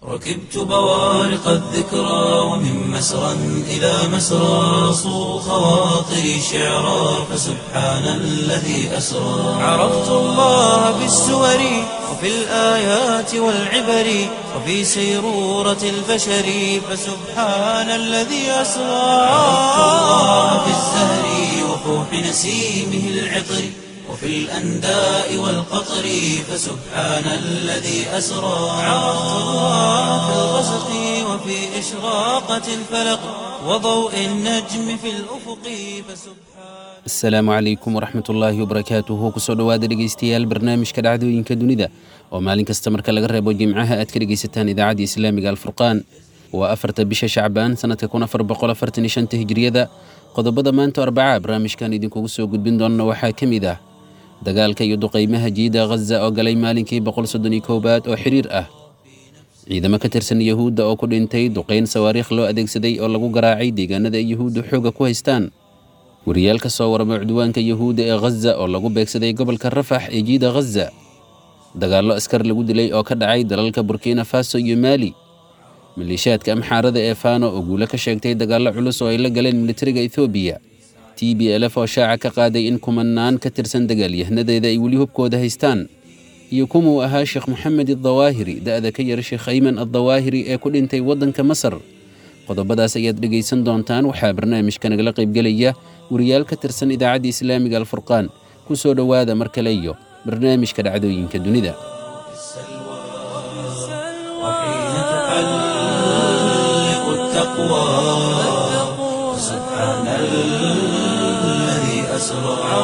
ركبت بوارق الذكرى ومن مسرى إلى مسرى صو خواطري شعرا فسبحان الذي أسرى عرفت الله بالسور وفي الآيات والعبر وفي سيرورة البشر فسبحان الذي أسرى عرفت الله بالزهر وفوح نسيمه العطر وفي الأنداء والقطر فسبحان الذي أسرى عرفت الله في الغسق وفي إشراقة الفلق وضوء النجم في الأفق فسبحان asalaamu calaykum waraxmat ullaahi wabarakaatuhu kusoo dhowaada dhegeystayaal barnaamijka dhacdooyinka dunida oo maalin kasta marka laga reebo jimcaha aad ka dhegeysataan idaacadda islaamiga alfurqaan waa afarta bisha shacbaan sanadka kun afar boqol afartan iyo shanta hijriyada qodobada maanta arbaca barnaamijkan idinkugu soo gudbin doona waxaa ka mid ah dagaalka iyo duqaymaha jiida ghaza oo galay maalinkii boqol soddon iyo koowaad oo xiriir ah ciidamo ka tirsan yahuudda oo ku dhintay duqayn sawaariikh loo adeegsaday oo lagu garaacay deegaanada ay yahuuddu xooga ku haystaan wariyaal ka soo warama cudwaanka yahuudda ee ghaza oo lagu beegsaday gobolka rafax ee jiida ghaza dagaallo askar lagu dilay oo ka dhacay dalalka burkina faso iyo maali maleeshiyaadka amxaarada ee fano oo guulo ka sheegtay dagaallo culus oo ay la galeen militariga ethoobiya t b lf oo shaaca ka qaaday in kumanaan ka tirsan dagaalyahanadeeda ay weli hubkooda haystaan iyo kumuu ahaa sheekh moxamed addawaahiri da'da ka yara sheekh ayman addawaahiri ee ku dhintay waddanka masar qodobadaas ayaad dhegaysan doontaan waxaa barnaamijka nagala qaybgelaya wariyaal ka tirsan idaacadda islaamiga alfurqaan ku soo dhowaada mar kale iyo barnaamijka dhacdooyinka dunida وحين تحلق التقوى سبحان الذي أسرى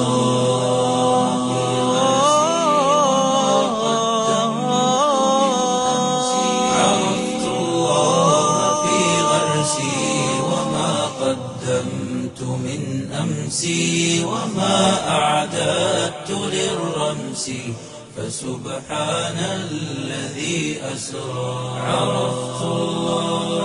عرفت الله في غرسي وما قدمت من أمسي وما أعددت للرمس فسبحان الذي أسرى عرفت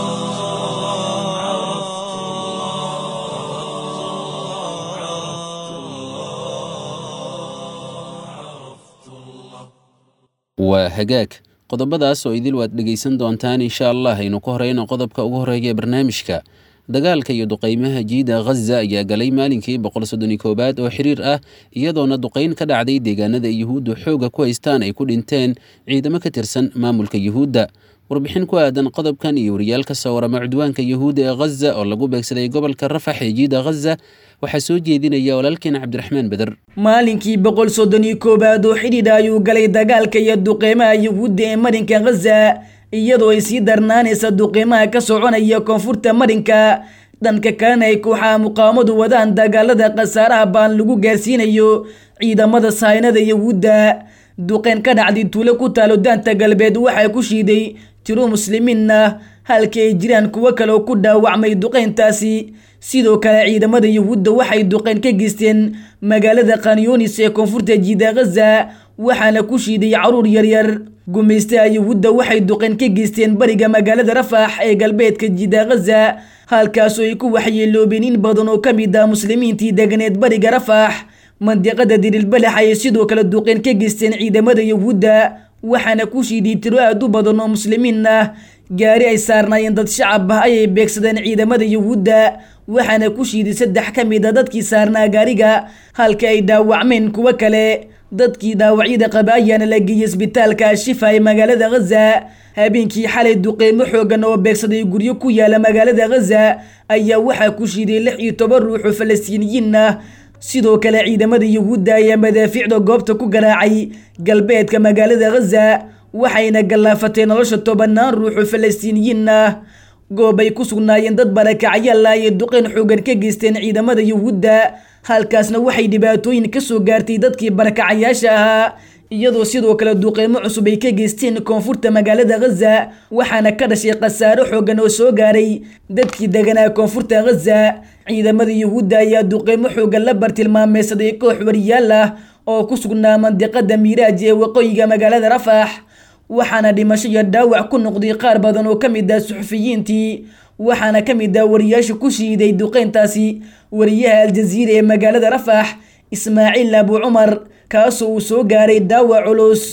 waa hagaag qodobadaas oo idil waad dhegaysan doontaan insha allah aynu ku horeyno qodobka ugu horeeya ee barnaamijka dagaalka iyo duqaymaha jiida ghaza ayaa galay maalinkii boqol soddon iyo koowaad oo xiriir ah iyadoona duqayn ka dhacday deegaanada ay yuhuuddu xooga ku haystaan ay ku dhinteen ciidamo ka tirsan maamulka yuhuudda warbixin ku aadan qodobkan iyo wariyaal ka soo warama cudwaanka yuhuudda ee ghaza oo lagu beegsaday gobolka rafax ee jiida ghaza waxaa soo jeedinaya walaalkeena cabdiraxmaan beder maalinkii boqol soddon iyo koowaad oo xidhiidha ayuu galay dagaalka iyo duqeymaha yuhuudda ee marinka ghaza iyadoo ay sii darnaanaysa duqeymaha ka soconaya koonfurta marinka dhanka kalena ay kooxaha muqaawamadu wadaan dagaalada khasaaraha baan lagu gaarsiinayo ciidamada sahaynada yuhuudda duqeyn ka dhacday tuulo ku taalo daanta galbeed waxaa ku shiiday tiro muslimiin ah halkii ay jiraan kuwo kale oo ku dhaawacmay duqeyntaasi sidoo kale ciidamada yuhuudda waxay duqeyn ka geysteen magaalada khanyunis ee koonfurta jiida ghaza waxaana ku shiiday caruur yaryar gumaystaha yuhuudda waxay duqeyn ka geysteen bariga magaalada rafax ee galbeedka jiida ghaza halkaasoo ay ku waxyeeloobeen in badan oo ka mid ah muslimiintii deganeed bariga rafax mandiqada dirilbalax ayay sidoo kale duqeyn ka geysteen ciidamada yuhuudda waxaana ku shiiday tiro aad u badan oo muslimiin ah gaari ay saarnaayeen dad shacab ah ayay beegsadeen ciidamada yuhuudda waxaana ku shiiday saddex ka mid a dadkii saarnaa gaariga halka ay dhaawacmeen kuwo kale dadkii dhaawacyada qaba ayaana la geeyey isbitaalka ashifa ee magaalada ghaza habeenkii xalay duqeymo xoogan oo beegsaday guryo ku yaala magaalada ghaza ayaa waxaa ku shiiday lix iyo toban ruux oo falastiiniyiin ah sidoo kale ciidamada yuhuudda ayaa madaafiicda goobta ku garaacay galbeedka magaalada ghaza waxayna gallaafatay nolosha tobanaan ruux oo falastiiniyiin ah goob ay ku sugnaayeen dad barakacyaal ah ayay duqeyn xoogan ka geysteen ciidamada yuhuudda halkaasna waxay dhibaatooyin ka soo gaartay dadkii barakacayaasha ahaa iyadoo sidoo kale duqeymo cusub ay ka geysteen koonfurta magaalada ghaza waxaana ka dhashay khasaaro xoogan oo soo gaaray dadkii deganaa koonfurta ghaza ciidamada yuhuudda ayaa duqeymo xoogan la bartilmaameysaday koox wariyaal ah oo ku sugnaa mandiqada miiraaj ee waqooyiga magaalada rafax waxaana dhimasho iyo dhaawac ku noqday qaar badan oo ka mid ah suxufiyiintii waxaana ka mid ah wariyaasha ku shiiday duqeyntaasi wariyaha aljaziira ee magaalada rafax ismaaciil abu cumar kaasoo uu soo gaaray dhaawac culus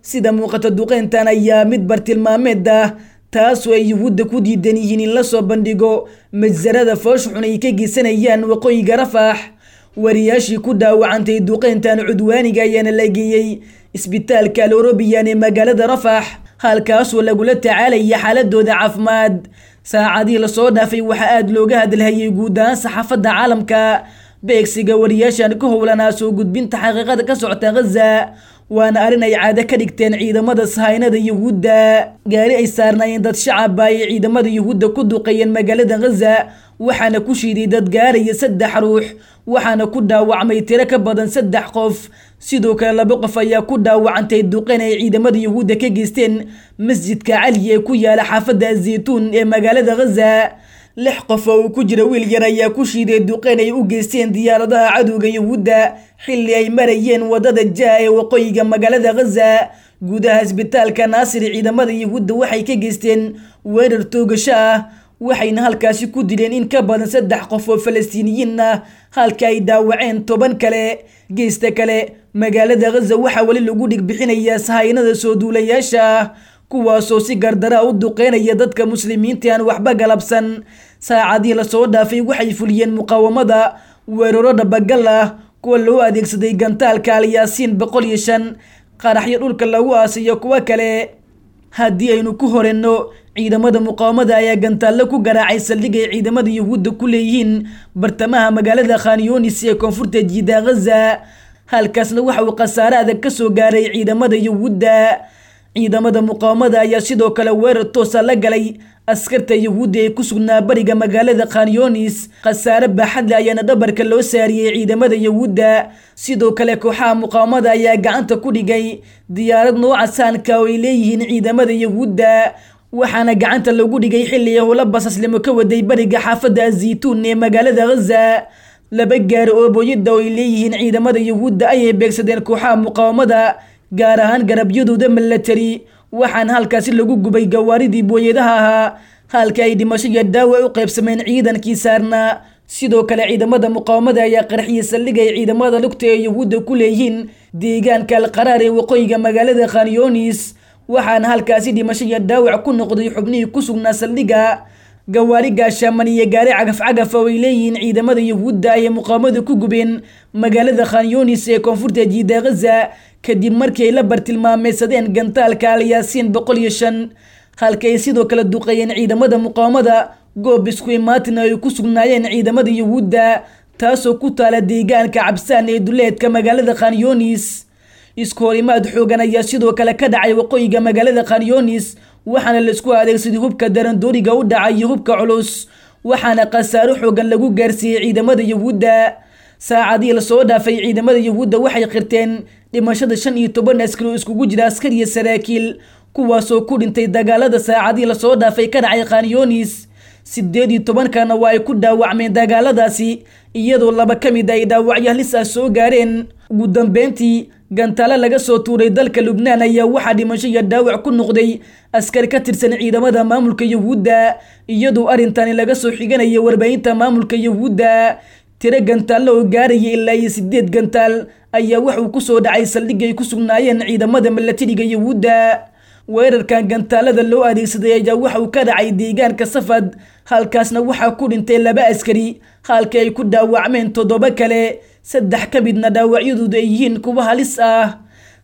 sida muuqata duqeyntan ayaa mid bartilmaameed ah taasoo ay yuhuudda ku diidan yihiin in lasoo bandhigo majsarada foosha xun ay ka geysanayaan waqooyiga rafax wariyaashii ku dhaawacantay duqeyntan cudwaaniga ayaana la geeyey isbitaalka alorobiyan ee magaalada rafax halkaasoo lagula tacaalaya xaaladooda caafimaad saacadii lasoo dhaafay waxaa aada looga hadalhayay guud ahaan saxaafadda caalamka beegsiga wariyaashan ka howlanaa soo gudbinta xaqiiqada ka socota ghaza waana arrin ay caado ka dhigteen ciidamada sahaynada yuhuudda gaari ay saarnaayeen dad shacaba ay ciidamada yuhuudda ku duqeeyeen magaalada ghaza waxaana ku shiiday dad gaaraya saddex ruux waxaana ku dhaawacmay tiro ka badan saddex qof sidoo kale laba qof ayaa ku dhaawacantay duqeyn ay ciidamada yuhuudda ka geysteen masjidka cali ee ku yaala xaafadda azaytuun ee magaalada ghaza lix qof oo uu ku jira wiil yar ayaa ku shiiday duqeyn ay u geysteen diyaaradaha cadowga yuhuudda xilli ay marayeen wadada jaa ee waqooyiga magaalada ghaza gudaha isbitaalka naasir ciidamada yuhuudda waxay ka geysteen weerar toogasho ah waxayna halkaasi ku dileen in ka badan saddex qof oo falastiiniyiin ah halka ay daawaceen toban kale geesta kale magaalada ghaza waxaa weli lagu dhigbixinayaa sahaynada soo duulayaasha ah kuwaasoo si gardaraa u duqeynaya dadka muslimiinta aan waxba galabsan saacadii lasoo dhaafay waxay fuliyeen muqaawamada weeraro dhabagal ah kuwa loo adeegsaday gantaalka alyaasiin boqol iyo shan qaraxyo dhulka lagu aasiyo kuwo kale haddii aynu ku horenno ciidamada muqaawamada ayaa gantaallo ku garaacay saldhig ay ciidamada yuhuudda ku leeyihiin bartamaha magaalada khanyonis ee koonfurta jiida ghaza halkaasna waxa uu khasaare adag ka soo gaaray ciidamada yuhuudda ciidamada muqaawamada ayaa sidoo kale weerar toosa la galay askarta yuhuudda ee ku sugnaa bariga magaalada khanyonis khasaare baaxadle ayaana dhabarka loo saariyey ciidamada yuhuudda sidoo kale kooxaha muqaawamada ayaa gacanta ku dhigay diyaarad nooca saanka oo ay leeyihiin ciidamada yuhuudda waxaana gacanta lagu dhigay xilli howla basaslimo ka waday bariga xaafadda azaytuun ee magaalada ghaza laba gaari oo booyada oo ay leeyihiin ciidamada yuhuudda ayay beegsadeen kooxaha muqaawamada gaar ahaan garabyadooda milatari waxaana halkaasi lagu gubay gawaaridii booyadaha ahaa halka ay dhimasho iyo dhaawac u qaybsameen ciidankii saarnaa sidoo kale ciidamada muqaawamada ayaa qarxiyay saldhig ay ciidamada lugta ee yuhuudda ku leeyihiin deegaanka alqaraar ee waqooyiga magaalada khanyonis waxaana halkaasi dhimasho iyo dhaawac ku noqday xubnihii ku sugnaa saldhigga gawaari gaashaaman iyo gaari cagaf cagaf oo ay leeyihiin ciidamada yuhuudda ayay muqaawamada ku gubeen magaalada khanyonis ee koonfurta jiida ghaza kadib markii ay la bartilmaameysadeen gantaalka alyaasiin boqol iyo shan halka ay sidoo kale duqeeyeen ciidamada muqaawamada goob isku imaatin ay ku sugnaayeen ciidamada yuhuudda taasoo ku taala deegaanka cabsaan ee duleedka magaalada khanyonis isku horimaad xoogan ayaa sidoo kale ka dhacay waqooyiga magaalada khanyonis waxaana laisku adeegsaday hubka darandooriga u dhacay iyo hubka culus waxaana khasaaro xoogan lagu gaarsiiyey ciidamada yuhuudda saacadii lasoo dhaafay ciidamada yuhuudda waxay qirteen dhimashada shan iyo toban askari oo iskugu jira askar iyo saraakiil kuwaasoo ku dhintay dagaalada saacadii lasoo dhaafay ka dhacay khanyonis sideed iyo tobankana waa ay ku dhaawacmeen dagaaladaasi iyadoo laba ka mid ay dhaawacyo halis ah soo gaareen ugu dambeyntii gantaalo laga soo tuuray dalka lubnaan ayaa waxaa dhimasho iyo dhaawac ku noqday askari ka tirsan ciidamada maamulka yuhuudda iyadoo arrintani laga soo xiganaya warbaahinta maamulka yuhuudda tiro gantaallo oo gaaraya ilaa iyo sideed gantaal ayaa wuxuu kusoo dhacay saldhig ay ku sugnaayeen ciidamada milatariga yuhuudda weerarkan gantaalada loo adeegsaday ayaa waxa uu ka dhacay deegaanka safad halkaasna waxaa ku dhintay laba askari halka ay ku dhaawacmeen toddoba kale saddex ka midna dhaawacyadoodu ay yihiin kuwa halis ah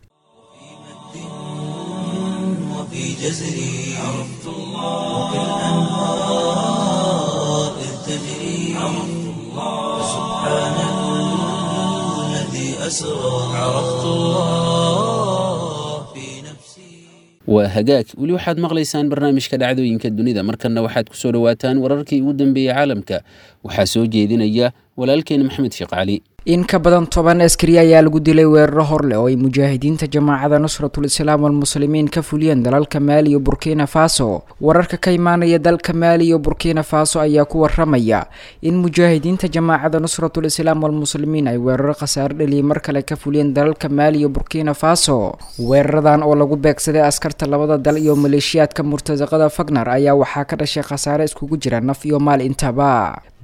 وفي جزري عرفت الله وكالأنهار إذ تجري عرفت الله سبحان الذي أسرى عرفت الله في نفسي waa hagaag weli waxaad maqlaysaan barnaamijka dhacdooyinka dunida markanna waxaad ku soo dhowaataan wararkii ugu dambeeyey caalamka waxaa soo jeedinaya walaalkeena maxamed sheekh cali in ka badan toban askari ayaa lagu dilay weeraro horleh oo ay mujaahidiinta jamaacada nusratul islaam walmuslimiin ka fuliyeen dalalka maali iyo burkina faso wararka ka imaanaya dalka maali iyo burkina faso ayaa ku waramaya in mujaahidiinta jamaacada nusratul islaam walmuslimiin ay weeraro khasaare dhaliyay mar kale ka fuliyeen dalalka maali iyo burkina faso weeraradan oo lagu beegsaday askarta labada dal iyo maleeshiyaadka murtasaqada fagnar ayaa waxaa ka dhashay khasaare iskugu jira naf iyo maal intaba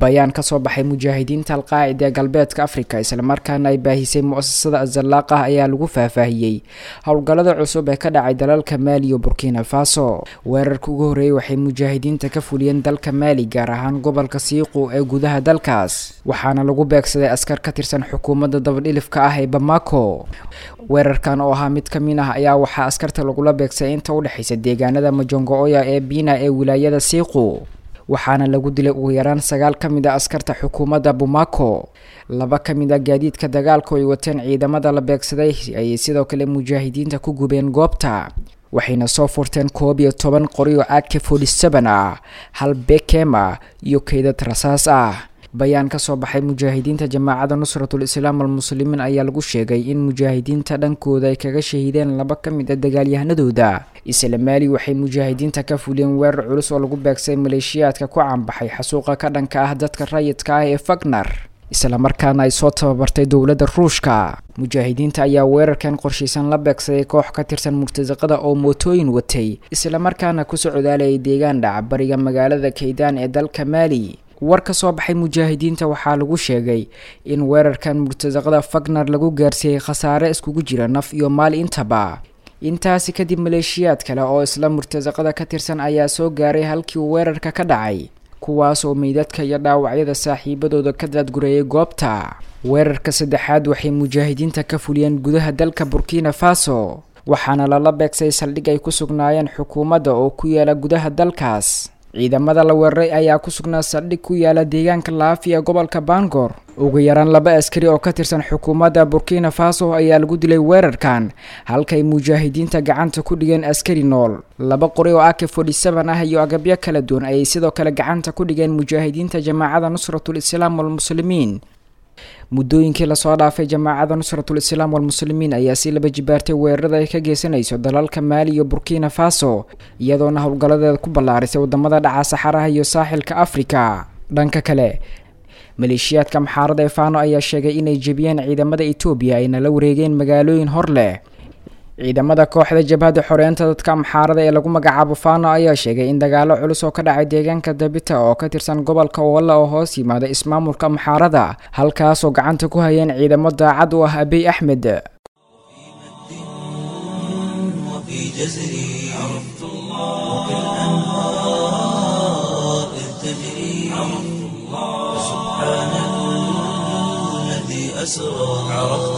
bayaan kasoo baxay mujaahidiinta alqaacida ee galbeedka afrika islamarkaana ay baahisay mu-asasada azalaaq ah ayaa lagu faahfaahiyey howlgallada cusub ee ka dhacay dalalka maali iyo burkina faso weerarka ugu horreeyay waxay mujaahidiinta ka fuliyeen dalka maali gaar ahaan gobolka siiqu ee gudaha dalkaas waxaana lagu beegsaday askar ka tirsan xukuumadda dabadhilifka ah ee bamako weerarkan oo ahaa mid ka mid ah ayaa waxaa askarta lagula beegsaday inta u dhexaysa deegaanada majongo-oya ee biina ee wilaayada siiqu waxaana lagu dilay ugu yaraan sagaal ka mid a askarta xukuumadda bumako laba ka mid a gaadiidka dagaalku ay wateen ciidamada la beegsaday ayay sidoo kale mujaahidiinta ku gubeen goobta waxayna soo furteen koob iyo toban qori oo ak forty seven ah hal bekem ah iyo keydad rasaas ah bayaan ka soo baxay mujaahidiinta jamaacada nusratul islaam almuslimiin ayaa lagu sheegay in mujaahidiinta dhankooda ay kaga shahiideen laba ka mid a dagaalyahanadooda isla maali waxay mujaahidiinta ka fuliyeen weerar culus oo lagu beegsay maleeshiyaadka ku caanbaxay xasuuqa ka dhanka ah dadka rayidka ah ee fagnar islamarkaana ay soo tababartay dowladda ruushka mujaahidiinta ayaa weerarkan qorshaysan la beegsaday koox ka tirsan murtasaqada oo mootooyin watay islamarkaana ku socdaalayay deegaan dhaca bariga magaalada kaydaan ee dalka maali war ka soo baxay mujaahidiinta waxaa lagu sheegay in weerarkan murtasaqada fagnar lagu gaarsiiyey khasaare iskugu jira naf iyo maal intaba intaasi kadib maleeshiyaad kale oo isla murtasaqada ka tirsan ayaa soo gaaray halkii uu weerarka ka dhacay kuwaas oo meydadka iyo dhaawacyada saaxiibadooda ka daadgureeyay goobta weerarka saddexaad waxay mujaahidiinta ka fuliyeen gudaha dalka burkina faso waxaana lala beegsay saldhig ay ku sugnaayeen xukuumadda oo ku yaala gudaha dalkaas ciidamada la weeraray ayaa ku sugnaa saldhig ku yaala deegaanka laafi ee gobolka bangor ugu yaraan laba askari oo ka tirsan xukuumadda burkina faso ayaa lagu dilay weerarkan halkay mujaahidiinta gacanta ku dhigeen askari nool laba qori oo ak forty seven ah iyo agabyo kala duwan ayay sidoo kale gacanta ku dhigeen mujaahidiinta jamaacada nusratul islaam walmuslimiin muddooyinkii lasoo dhaafay jamaacada nusratul islaam walmuslimiin ayaa si laba jibaartay weerarada ay ka geysanayso dalalka maali iyo burkina faso iyadoona howlgalladeeda ku ballaarisay wadamada dhaca saxaraha iyo saaxilka afrika dhanka kale maleeshiyaadka maxaarada ee fano ayaa sheegay inay jebiyeen ciidamada etoobiya ayna la wareegeen magaalooyin hor leh ciidamada kooxda jabhadda xoreynta dadka amxaarada ee lagu magacaabo fano ayaa sheegay in dagaalo culus oo ka dhacay deegaanka dabita oo ka tirsan gobolka walla oo hoos yimaada ismaamulka amxaarada halkaasoo gacanta ku hayeen ciidamo daacad u ah abiy axmed وفي جزري عرفت الله وكالأنهار إذ تجري عرفت الله سبحان الذي أسرى عرفت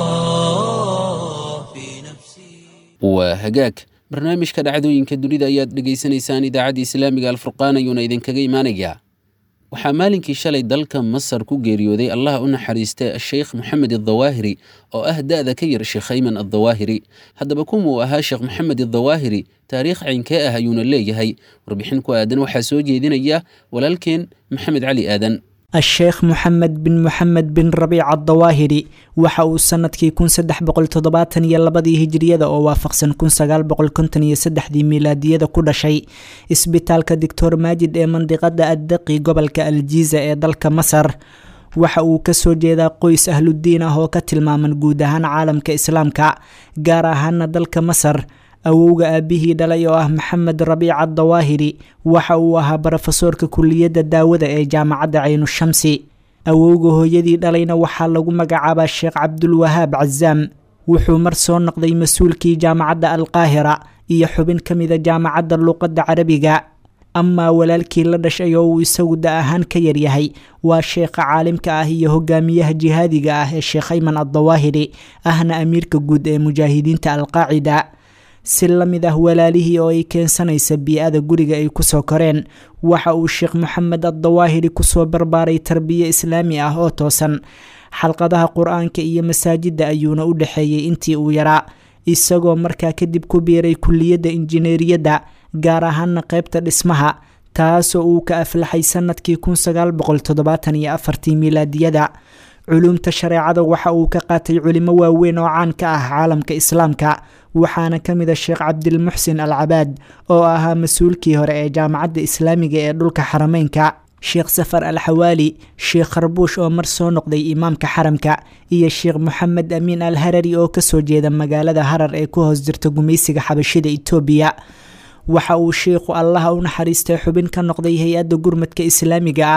الله في نفسي waa hagaag barnaamijka dhacdooyinka dunida ayaad dhegaysanaysaan idaacadda islaamiga alfurqaan ayuuna idinkaga imaanayaa waxaa maalinkii shalay dalka masar ku geeriyooday allah u naxariista sheekh moxamed addawaahiri oo ah da-da ka yar sheekh ayman addawaahiri haddaba kumuu ahaa sheekh moxamed addawaahiri taariikh caynkee ah ayuuna leeyahay warbixin ku aadan waxaa soo jeedinaya walaalkeen maxamed cali aadan الشheekh moxamed bin moxamed bin rabiic addawaahiri waxa uu sanadkii kun saddex boqol toddobaatan iyo labadii hijiriyada oo waafaqsan kun sagaal boqol konton iyo saddexdii milaadiyada ku dhashay isbitaalka doctor maajid ee mandiqada addaqi gobolka aljiiza ee dalka masar waxa uu kasoo jeedaa qoys ahludiin ah oo ka tilmaaman guud ahaan caalamka islaamka gaar ahaana dalka masar awowga aabihii dhalay oo ah maxamed rabiic addawaahiri waxa uu ahaa barofesoorka kuliyadda daawada ee jaamacadda caynu-shamsi awowga hooyadii dhalayna waxaa lagu magacaabaa sheekh cabdulwahaab cazaam wuxuu mar soo noqday mas-uulkii jaamacadda alqaahira iyo xubin ka mida jaamacadda luuqadda carabiga amaa walaalkii la dhashay oo uu isagu da ahaan ka yaryahay waa sheekha caalimka ah iyo hogaamiyaha jihaadiga ah ee sheekh ayman addawaahiri ahna amiirka guud ee mujaahidiinta alqaacida si la mid ah walaalihii oo ay keensanaysa bii-ada guriga ay kusoo koreen waxa uu sheekh moxamed addawaahiri kusoo barbaaray tarbiye islaami ah oo toosan xalqadaha qur-aanka iyo masaajidda ayuuna u dhexeeyey intii uu yaraa isagoo markaa kadib ku biiray kuliyadda injineeriyadda gaar ahaana qeybta dhismaha taasoo uu ka aflaxay sanadkii kun sagaal boqol toddobaatan iyo afartii milaadiyada culuumta shareecada waxa uu ka qaatay culimo waaweyn oo caan ka ah caalamka islaamka waxaana ka mid a sheekh cabdilmuxsin al cabaad oo ahaa mas-uulkii hore ee jaamacadda islaamiga ee dhulka xarameynka sheekh safar al xawaali sheekh kharbuush oo mar soo noqday imaamka xaramka iyo sheekh moxamed amiin al harari oo kasoo jeeda magaalada harar ee ku hoos jirta gumaysiga xabashida itoobiya waxa uu sheikhu allaha u naxariistay xubin ka noqday hay-adda gurmadka islaamiga ah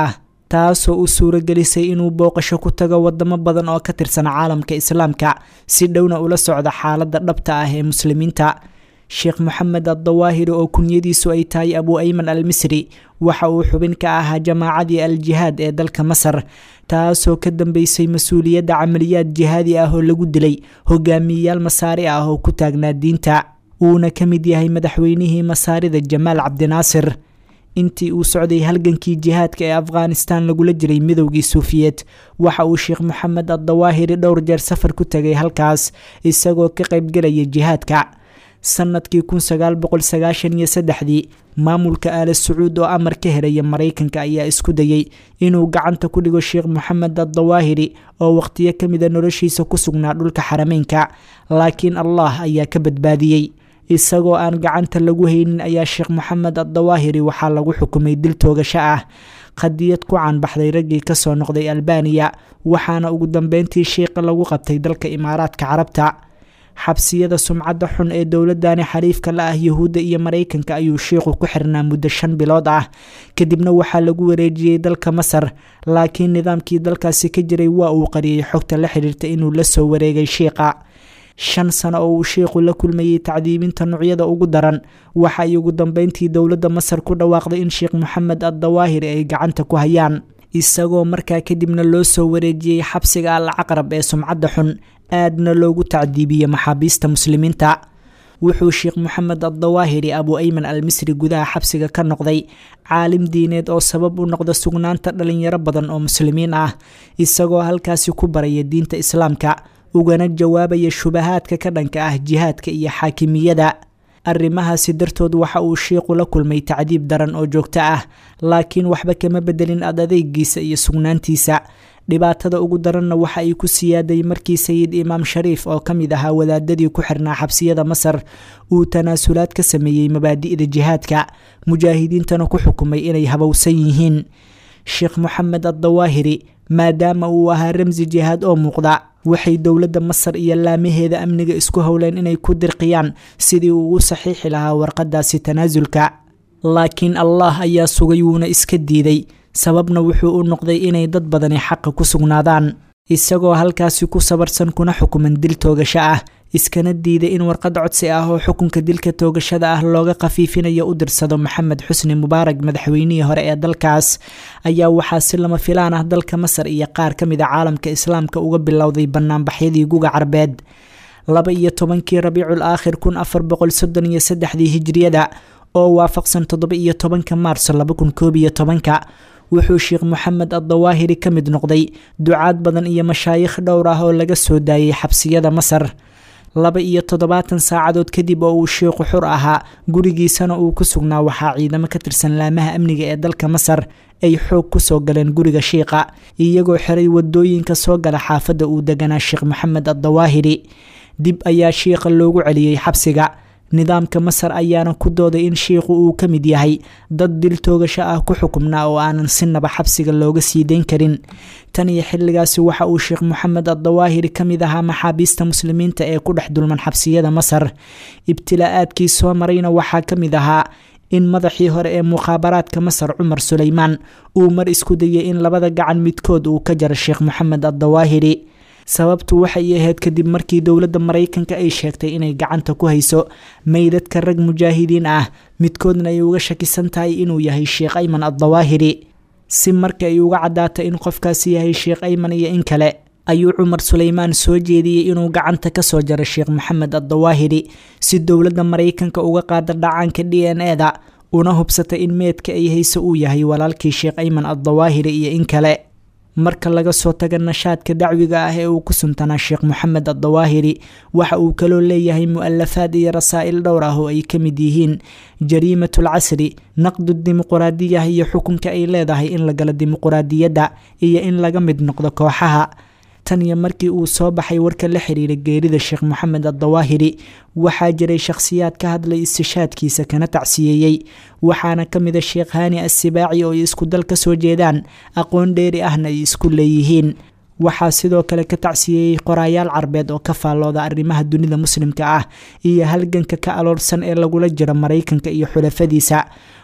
taasoo u suuragelisay inuu booqasho ku tago wadamo badan oo ka tirsan caalamka islaamka si dhowna ula socda xaaladda dhabta ah ee muslimiinta sheekh moxamed addawaahiri oo kunyadiisu ay tahay abu ayman al misri waxa uu xubin ka ahaa jamaacadii al jihaad ee dalka masar taasoo ka dambeysay mas-uuliyadda camaliyaad jihaadi ah oo lagu dilay hogaamiyeyaal masaari ah oo ku taagnaa diinta uuna ka mid yahay madaxweynihii masaarida jamaal cabdinaasir intii uu socday halgankii jihaadka ee afghanistan lagula jiray midowgii suufiyeed waxa uu sheekh moxamed addawaahiri dhowr jeer safar ku tegay halkaas isagoo ka qaybgelaya jihaadka sanadkii kun sagaal boqol sagaashan iyo saddexdii maamulka aala sacuud oo amar ka helaya maraykanka ayaa isku dayey inuu gacanta ku dhigo sheekh moxamed addawaahiri oo waqtiyo ka mida noloshiisa ku sugnaa dhulka xarameynka laakiin allah ayaa ka badbaadiyey isagoo aan gacanta lagu haynin ayaa sheekh moxamed addawaahiri waxaa lagu xukumay dil toogasho ah qadiyad ku caanbaxday raggii kasoo noqday albaniya waxaana ugu dambeyntii sheikha lagu qabtay dalka imaaraadka carabta xabsiyada sumcadda xun ee dowladani xariifka la ah yuhuudda iyo maraykanka ayuu sheikhu ku xirnaa muddo shan bilood ah kadibna waxaa lagu wareejiyey dalka masar laakiin nidaamkii dalkaasi ka jiray waa uu qariyey xogta la xiriirta inuu la soo wareegay shiikha shan sano oo uu sheikhu la kulmayey tacdiibinta nucyada ugu daran waxa ay ugu dambeyntii dowladda masar ku dhawaaqday in sheekh moxamed addawaahiri ay gacanta ku hayaan isagoo markaa kadibna loo soo wareejiyey xabsiga al caqrab ee sumcadda xun aadna loogu tacdiibiyey maxaabiista muslimiinta wuxuu sheekh moxamed addawaahiri abu ayman al misri gudaha xabsiga ka noqday caalim diineed oo sabab u noqda sugnaanta dhalinyaro badan oo muslimiin ah isagoo halkaasi ku baraya diinta islaamka ugana jawaabaya shubahaadka ka dhanka ah jihaadka iyo xaakimiyada arrimahaasi dartood waxa uu sheikhu la kulmay tacdiib daran oo joogto ah laakiin waxba kama bedelin ad adeegiisa iyo sugnaantiisa dhibaatada ugu daranna waxa ay ku siyaaday markii sayid imaam shariif oo ka mid ahaa wadaadadii ku xirnaa xabsiyada masar uu tanaasulaad ka sameeyey mabaadi'da jihaadka mujaahidiintana ku xukumay inay habowsan yihiin sheekh moxamed addawaahiri maadaama uu ahaa ramsi jihaad oo muuqda waxay dowladda masar iyo laamaheeda amniga isku howleen inay ku dirqiyaan sidii uu u saxiixi lahaa warqadaasi tanaasulka laakiin allah ayaa sugay wuuna iska diiday sababna wuxuu u noqday inay dad badani xaqa ku sugnaadaan isagoo halkaasi ku sabarsan kuna xukuman dil toogasho ah iskana diiday in warqad codsi ah oo xukunka dilka toogashada ah looga khafiifinayo u dirsado maxamed xusni mubaarag madaxweynihii hore ee dalkaas ayaa waxaa si lama filaan ah dalka masar iyo qaar ka mid a caalamka islaamka uga bilowday banaanbaxyadii guga carbeed laba iyo tobankii rabiicul aakhir kun afar boqol soddon iyo saddexdii hijriyada oo waafaqsan toddoba iyo tobanka maarso laba kun koob iyo tobanka wuxuu sheekh moxamed addawaahiri ka mid noqday ducaad badan iyo mashaayikh dhowr ah oo laga soo daayay xabsiyada masar laba iyo toddobaatan saacadood kadib oo uu sheikhu xur ahaa gurigiisana uu ku sugnaa waxaa ciidamo ka tirsan laamaha amniga ee dalka masar ay xoog kusoo galeen guriga shiikha iyagoo xiray wadooyinka soo gala xaafadda uu deganaa sheekh moxamed addawaahiri dib ayaa shiikha loogu celiyey xabsiga nidaamka masar ayaana ku dooday in shiikhu uu ka mid yahay dad dil toogasho ah ku xukumnaa oo aanan sinaba xabsiga looga sii deyn karin tan iyo xilligaasi waxa uu sheekh moxamed addawaahiri ka mid ahaa maxaabiista muslimiinta ee ku dhex dulman xabsiyada masar ibtilaa-aadkii soo marayna waxaa ka mid ahaa in madaxii hore ee mukhaabaraadka masar cumar suleymaan uu mar isku dayay in labada gacan midkood uu ka jaro sheekh moxamed addawaahiri sababtu waxay ahayd kadib markii dowladda maraykanka ay sheegtay inay gacanta ku hayso meydadka rag mujaahidiin ah midkoodna ay uga shakisan tahay inuu yahay sheekh ayman addawaahiri si marka ay uga caddaata in qofkaasi yahay sheekh ayman iyo in kale ayuu cumar suleymaan soo jeediyey inuu gacanta kasoo jaro sheekh moxamed addawaahiri si dowladda maraykanka uga qaada dhacaanka d n e da una hubsatay in meedka ay hayso uu yahay walaalkii sheekh ayman addawaahiri iyo in kale marka laga soo taga nashaadka dacwiga ah ee uu ku suntanaa sheekh moxamed addawaahiri waxa uu kaloo leeyahay mu-alafaad iyo rasaa'il dhowr ah oo ay ka mid yihiin jariimatul casri naqdu dimuquraadiyah iyo xukunka ay leedahay in la galo dimuquraadiyadda iyo in laga mid noqdo kooxaha tan iyo markii uu soo baxay warka la xiriira geerida sheekh moxamed addawaahiri waxaa jiray shakhsiyaad ka hadlay istishaadkiisa kana tacsiyeeyey waxaana ka mida sheekh haani assibaaci oo ay isku dal ka soo jeedaan aqoon dheeri ahna ay isku leeyihiin waxaa sidoo kale ka tacsiyeeyey qoraayaal carbeed oo ka faallooda arrimaha dunida muslimka ah iyo halganka ka aloorsan ee lagula jiro maraykanka iyo xulafadiisa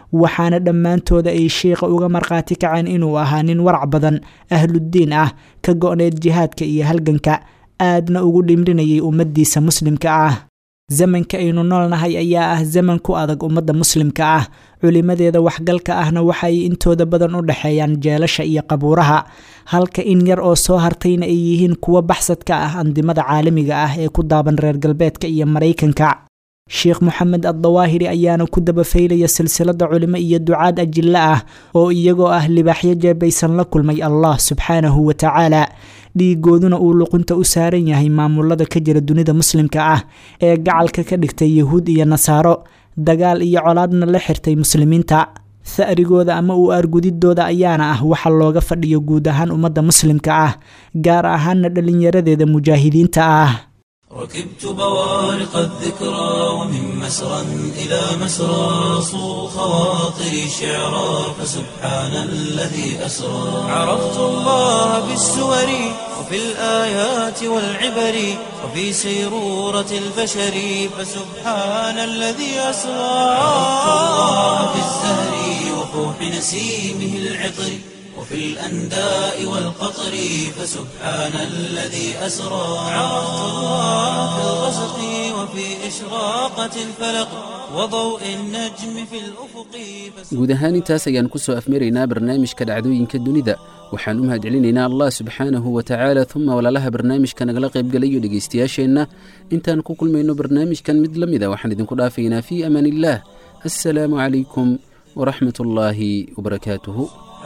waxaana dhammaantooda ay sheikha uga markhaati kaceen inuu ahaa nin warac badan ahluddiin ah ka go-need jihaadka iyo halganka aadna ugu dhimrinayay ummaddiisa muslimka ah zamanka aynu noolnahay ayaa ah zaman ku adag ummadda muslimka ah culimadeeda waxgalka ahna waxaay intooda badan u dhexeeyaan jeelasha iyo qabuuraha halka in yar oo soo hartayna ay yihiin kuwo baxsad ka ah andimada caalamiga ah ee ku daaban reer galbeedka iyo maraykanka sheekh moxamed addawaahiri ayaana ku dabafaylaya silsilada culimo iyo ducaad ajilla ah oo iyagoo ah libaaxyo jeebaysan la kulmay allah subxaanahu wa tacaala dhiigooduna uu luqunta u saaran yahay maamulada ka jira dunida muslimka ah ee gacalka ka dhigtay yahuud iyo nasaaro dagaal iyo colaadna la xirtay muslimiinta ha'rigooda ama uu argudidooda ayaana ah waxa looga fadhiyo guud ahaan ummadda muslimka ah gaar ahaanna dhallinyaradeeda mujaahidiinta ah ركبت بوارق الذكرى ومن مسرى إلى مسرى صو خواطري شعرا فسبحان الذي أسرى عرفت الله بالسور وفي الآيات والعبر وفي سيرورة البشر فسبحان الذي أسرى عرفت الله في الزهر وفوح نسيمه العطر وفي الأنداء والقطر فسبحان الذي أسرى عرفت الله في الغسق وفي إشراقة الفلق وضوء النجم في الأفق guud ahaan intaas ayaan ku soo afmaraynaa barnaamijka dhacdooyinka dunida waxaan u mahadcelinaynaa allah subxaanahu wa tacaala uma walaalaha barnaamijka nagala qaybgalayo dhegaystayaasheenna intaan ku kulmayno barnaamijkan mid la mida waxaan idinku dhaafaynaa fii amaan illaah assalaamu calaykum waraxmat ullaahi wabarakaatuhu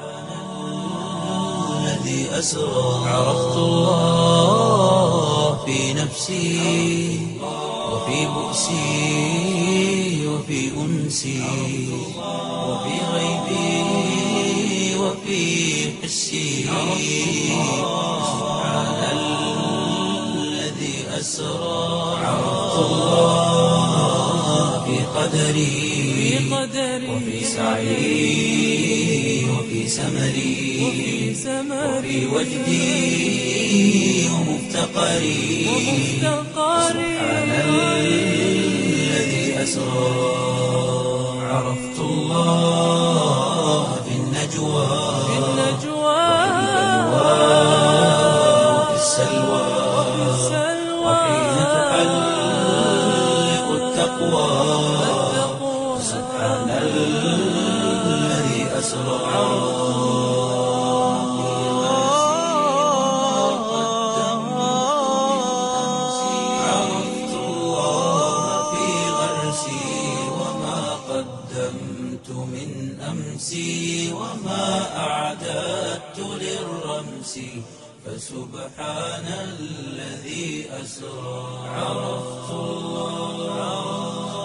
الذي أسرى عرفت الله في نفسي وفي بؤسي وفي أنسي وفي غيبي وفي حسي سبحان الذي أسرى عرفت الله في قدري وفي سعي وفي سمري وفي وجدي ومفتقري سبحان الذي أسرى عرفت الله في النجوى وفي السلوى وحين تحلق التقوى سبحان الذي أسرى عرفت الله في غرسي وما قدمت من أمسي وما أعددت للرمس فسبحان الذي أسرى عرفت الله